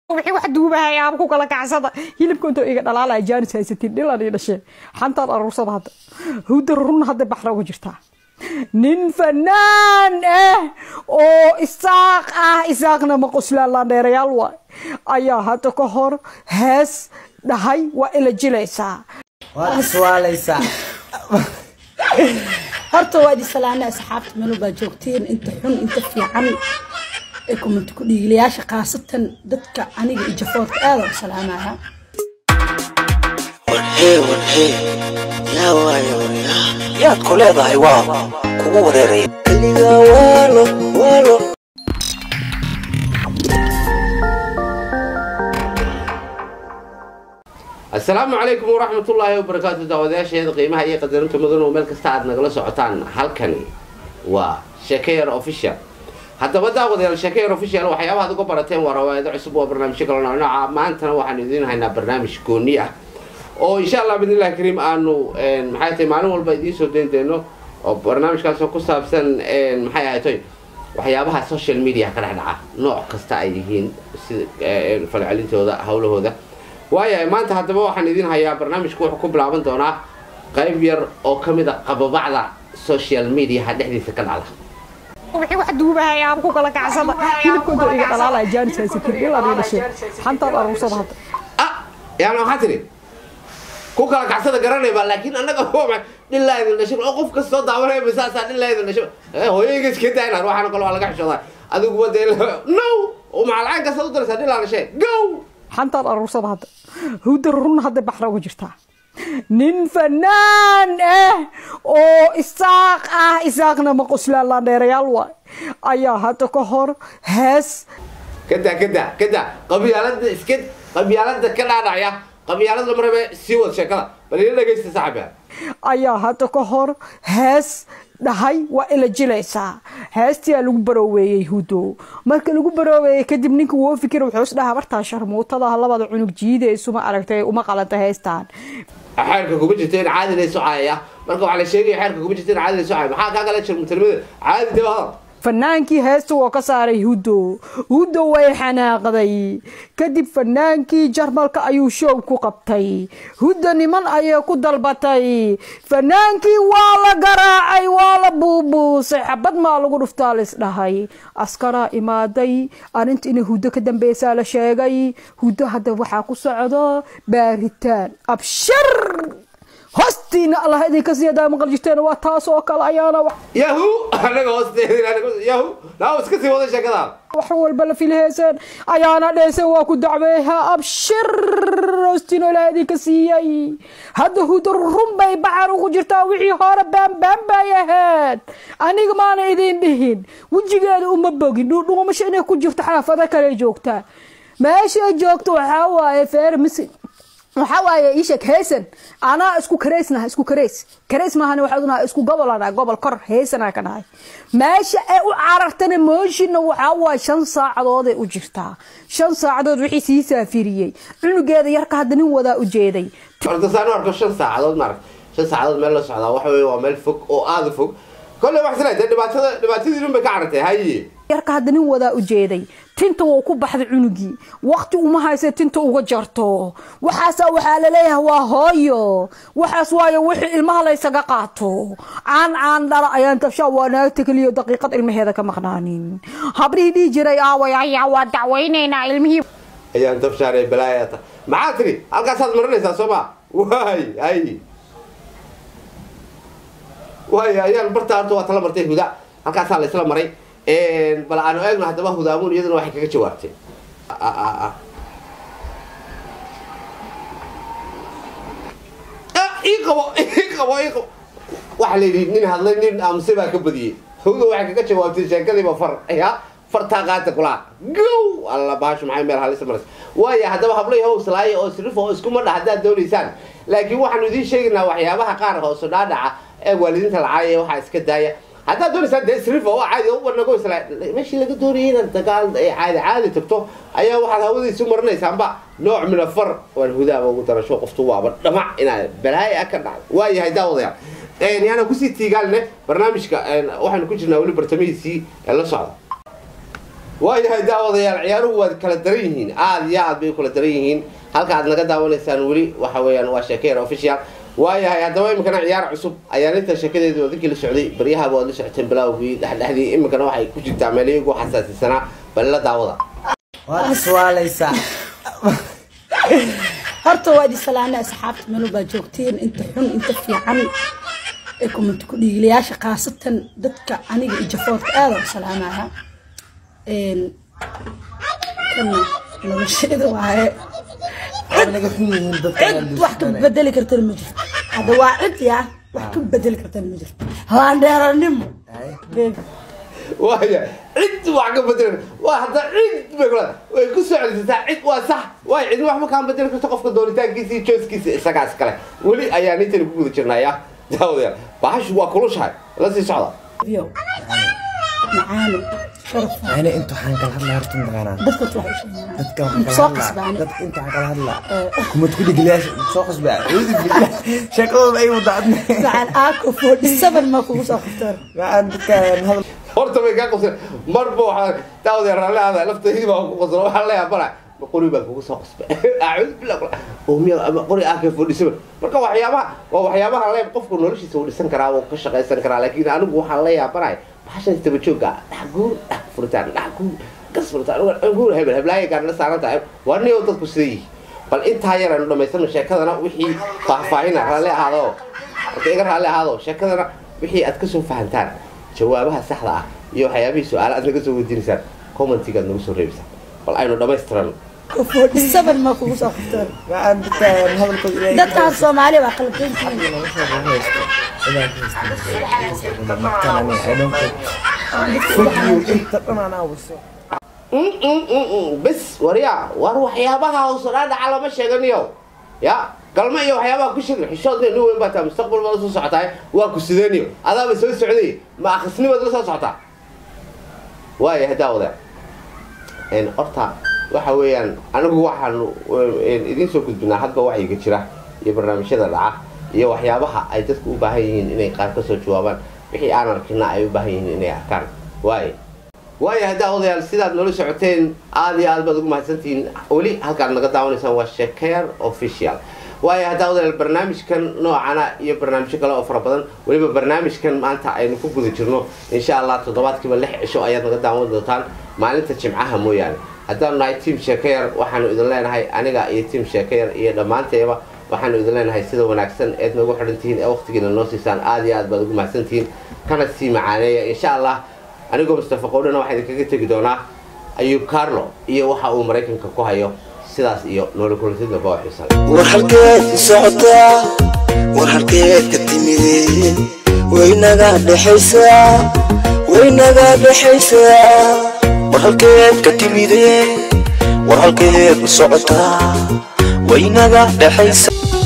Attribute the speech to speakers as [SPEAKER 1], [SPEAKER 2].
[SPEAKER 1] wixii wax duubahay aaba ku kala kacsada hilibka intoo iga dhalaalaya jaanis haysatiin dhilan ii dhashee xantaan aruursada hadda hawda run hadda baxra ugu jirtaa nin fanaan ah oo isaaq ah isaaqna ma qoslaalaan dheerayaal waay ayaa hadda ka hor hees dhahay waa ila jilaysaa
[SPEAKER 2] waad iswaalaysaa
[SPEAKER 3] horta waa idin salaana asxaabta meel baa joogteen inta xun inta fiican ee kumanti ku dhiigilayaasha khaasatan dadka aniga iyo jafoorka aada u salaamaya
[SPEAKER 4] warhee warhee yaa waayo yaa yaad ku leedahay waa kugu wareeraya keligaa waalo waalo
[SPEAKER 5] asalaamu calaykum waraxmatullaahi wabarakaatu daawadayaasheeda qiimaha iyo qadarinta mudan oo meel kasta aad nagala socotaan halkani waa sheekeyar official haddaba daawadayaal sheekeyar official waxyaabaha ad uga barateen waa rawaayado cusub waa barnaamijyo kale nooca maantana waxaan idiin haynaa barnaamij gooni ah oo insha allah bidnillahi kariim aanu maxay tahay maalin walba idiin soo dayn dayno oo barnaamijkaasoo ku saabsan maxay ahaytoy waxyaabaha social media ka dhex dhaca nooc kasta ay yihiin sida falcelintooda hawlahooda waayahay maanta haddaba waxaan idiin hayaa barnaamijku wuxuu ku bilaaban doonaa qayb yar oo ka mid a qababacda social mediaha dhexdiisa ka dhacda
[SPEAKER 1] wixii wax duubahay aaba ku kala kacsada hilibka intoo iga dhalaalaya jaanis haysatiin dhilan ii dhashee xantaan aruursada hadda
[SPEAKER 5] ah yaana waxaa tiri ku kala kacsada garanayba laakiin annaga dhilaa idin dhashay oo qof kastoo daawanaya masaasaa dhilaa idin dhashay hooyayga iska daaynaan waxaana kale waa laga xishoodaa adiguba dee no macalcaan kastaad u daraysaa dhilaa dhashee go
[SPEAKER 1] xantaan aruursada hadda hawda run hadda baxra ugu jirtaa nin fanaan ah oo isaaq ah isaaqna ma qoslaalaan dheerayaal waay ayaa hadda ka hor hees
[SPEAKER 5] kada kada kada qabyaalada iska qabyaalada ka dhaadhacya qabyaalad lama rabe sii wad sheekada bal ila dhegaysta saaxiibka
[SPEAKER 1] ayaa hadda ka hor hees dhahay waa ila jilaysaa heestiyaa lagu barooweeyey hudo marka lagu barooweeyey kadib ninka woo fikir wuxuu is dhahaa bartaa sharmuutada labada cunug jiidaysuma aragtay uma qalanta heestaan
[SPEAKER 5] xeerka kuma jirto in caadi lay socaya marka waxaa la sheegaya xeerka kuma jirto in caadi lay socaya maxaa kaa kala jirmutarmada caadi dee hadal
[SPEAKER 1] fanaankii heesta waa ka saaray hudo hudo way xanaaqday kadib fanaankii jarmalka ayuu show ku qabtay hudo niman ayay ku dalbatay fanaankii waa la garaacay waa la buubuusay xabad maa lagu dhuftaa laisdhahay askaraa imaaday arrinta inay hudo ka dambeysaa la sheegay hudo hadda waxaa ku socdo baaritaan abshar hoostiina allah idinka siiyadaa maqal jirteen waa taas oo kale ayaana
[SPEAKER 5] yahu anaga hoosteeda yahu naa iska sii wada sheekada
[SPEAKER 1] wax walba la filheyseen ayaana dheese waa ku dacweeha abshir hoostiina ilaah idinka siiyey hadda hudo run bay baxar ugu jirtaa wixii hore baanbaan bay ahayd aniga maana idin dhihin wejigeeda uma bogin dhuudhuumasho inay ku jirto xaafado kale joogtaa meeshay joogto waxaa waaye feer misi waxaa waaye iisheeg heesan anaa isku kareysnaha isku kareys kareys maahan waxaa unaha isku gobolana gobol kor heesanaa ka dhahay meesha ay u carartana mooshinna waxaa waaye shan saacadooday u jirtaa shan saacadood wixii sii saafiriyey cunugeeda yarka hadda nin wadaa u jeeday
[SPEAKER 5] ordasaan arko shan saacadood maarag shan saacadood meel la socdaa waxa weeye waa meel fog oo aada fog kolley wax sila dee dhibaatada dhibaatadii dhan bay ka carartay haye
[SPEAKER 1] yarka hadda nin wadaa u jeeday tinta wou ku baxday cunugii waqti uma haysa tinta uga jarto waxaasa waxaa laleeyahay waa hooyo waxaas waayo wixii ilmaha laysaga qaato caan caan dhala ayaan tabshaa waa naagta keliyo daqiiqad ilmaheeda ka maqnaanin habrihii dhihi jiray aaway ayaa waa dacwaynaynaa ilmihii
[SPEAKER 5] ayaan tabshaaree balaayata maxaa tiri halkaasaad marinaysaa soo ma waay hay waay ayaan bartaa horta waa tala martay huda halkaasaa la isla maray bal aanu eegno haddaba hudaamuun iyaduna waxay kaga jawaabtay ii qabo ii qabo ii qabo waxa la yidhi nin hadlay nin amse baa ka badiyey huda waxay kaga jawaabtay sheekadiiba far ya fartaa qaata kulaa gow alla baashu maxay meel halisa maraysa waaya haddaba hablay how islaaya oo sirifo oo iskuma dha haddaad doonaysaan laakiin waxaanu idiin sheegaynaa waxyaabaha qaar hoosu dhaadhaca ee waalidiinta lacaaya waxaa iska daaya haddaad doonaysaan dee srifa oo caadi u barnago isla meeshii laga doonayay inaad dagaal ay caadi caadi tagto ayaa waxaad hawadiisu marinaysaanba nooc min afar waan hudaaba ugu darasho qoftu waaba dhamac inaad balaaya ka dhacdo waayahay daawadayaal yaana kusii tiigaaline barnaamijka waxaanu ku jirnaa weli bartamihiisii ee la socda waayahay daawadayaal ciyaaruhu waad kala daran yihiin aada iyo aad bay u kala daran yihiin halka aad naga daawanaysaan weli waxa weeyaan waa sheekeer official waayahay haddaba iminkana ciyaar cusub ayaan inta sheekadeedu odinkii la socday baryahaba waad la socoteen bilaawgii dhexdhexdii iminkana waxay ku jirtaa meel iyagu xasaasisanaa bal la daawada
[SPEAKER 2] waad iswaalaysaa
[SPEAKER 3] horta waa idi salaana asxaabta meel baa joogtiin inta xun inta fiican ee kumanta ku dhiigilayaasha khaasatan dadka aniga iyo jafoodka aada u salaamaya Een, kana nolosheeda waaye
[SPEAKER 2] waad naga xun yihiin dadka
[SPEAKER 3] cid wax ka bedeli kartana ma jirto hadda waa cid yaa wax ka bedeli kartana ma jirto haandheeranimo Baby.
[SPEAKER 5] waaya cid wax ka bedeli waa hadda cid bay kula way ku soo celisataa cid waa sax waay cid waxba kaan bedeli karto qofka doonitaankiisa iyo jooskiisa isagaas kale weli ayaan intani ku guda jirnaya daawadayaal bahashu waa kulushahay la sii socda
[SPEAKER 3] Biyo. macaano sharaf
[SPEAKER 2] yani inta waxaan kala hadlaa horta mataqaanaa
[SPEAKER 3] dadka wax u sheegnaa
[SPEAKER 2] dadka waxaan kala
[SPEAKER 3] soo
[SPEAKER 2] hadlaa
[SPEAKER 3] qasbaani
[SPEAKER 2] dadka inta waxaan kala hadlaa kumad ku dhiglayaasha soo qasbaa ciidi billah sheekadooda ay wadacadne
[SPEAKER 3] macaan aako forty seven ma kugu soo qabtaan
[SPEAKER 2] macaan dadkaan hadal
[SPEAKER 5] horta bay kaa qoseen marba waxaa daawadayaal raalli aada laftaydii baa ku qosan waxaa la yaabana qori baa kugu soo qasbay acuudu billah oomiyada ama qori ah ka fadhiisaba marka waxyaabaha waa waxyaabaha leeb qofku noloshiisa uu dhisan karaa uu ka shaqaysan karaa laakiin anigu waxaan la yaabanahay bahashan istaba joogga dhax guur dhax furitaan dhax guur gas furitaan guur hebel heblaaya gaarna saaran tahay waa niyow dadku sida yihi bal intaa yar aynu dhamaysano sheekadana wixii faahfaahina raalli ahaado marka iga raalli ahaado sheekadana wixii aad kasoo fahantaan jawaabaha saxda ah iyo waxyaabihii su-aala aad naga soo weydiinaysaan commentigaad nagu soo reebaysaan bal aynu dhammaystiran
[SPEAKER 3] forty seven ma kugu soo qabtaan
[SPEAKER 2] macaan dadkaan hadalkooda ilaahay
[SPEAKER 3] dadkaan soomaali waa qalabteyntiin
[SPEAKER 5] bes warya war waxyaabaha hoosodhaa dhaca lama sheeganiyo ya galma iyo waxyaabaha ku sheegi xishood nin weyn baa taa mustaqbal baad usoo socotaay waa ku sideeniyo adaaba soo socday ma akhrisnimaad la soo socotaa waaya haddaa wada horta waxa weeyaan anigu waxaanu idiin soo gudbinaa hadba wacyiga jira iyo barnaamijyada dhaca iyo waxyaabaha ay dadku u baahan yihiin inay qaar kasoo jawaabaan wixii aan arkina ay u baahan yihiin inay arkaan waaye waayo haddaa odayaal sidaad noola socoteen aada iyo aad baad ugu mahadsantihiin weli halkaad naga daawanaysaan waa shekeer official waayo haddaa odayaal barnaamijkan noocana iyo barnaamijyo kale oo fara badan weliba barnaamijkan maanta aynu ku guda jirno insha allah toddobaadkiiba lix cisho ayaad naga daawan doontaan maalinta jimcaha mooyaane haddaanu nahay tiam sheekayar waxaanu idin leenahay aniga iyo tiam sheekayar iyo dhammaanteeba waxaanu idin leenahay sida wanaagsan eed noogu xidhantihiin ee waqtigiina noo siisaan aada iyo aad baad ugu mahadsantihiin kana sii macaaneeya insha allah anigoo mustafa qowdhana waxaa idinkaga tegi doonaa ayuub carlo iyo waxa uu maraykanka ku hayo sidaas iyo noola kulansidna baa xiisan
[SPEAKER 4] war halkeed ku socotaa war halkeed ka timid waynaga dhexaysaa waynaga dhexaysaa war halkeed ka timide war halkeed ku socotaa waynaga dhexaysaa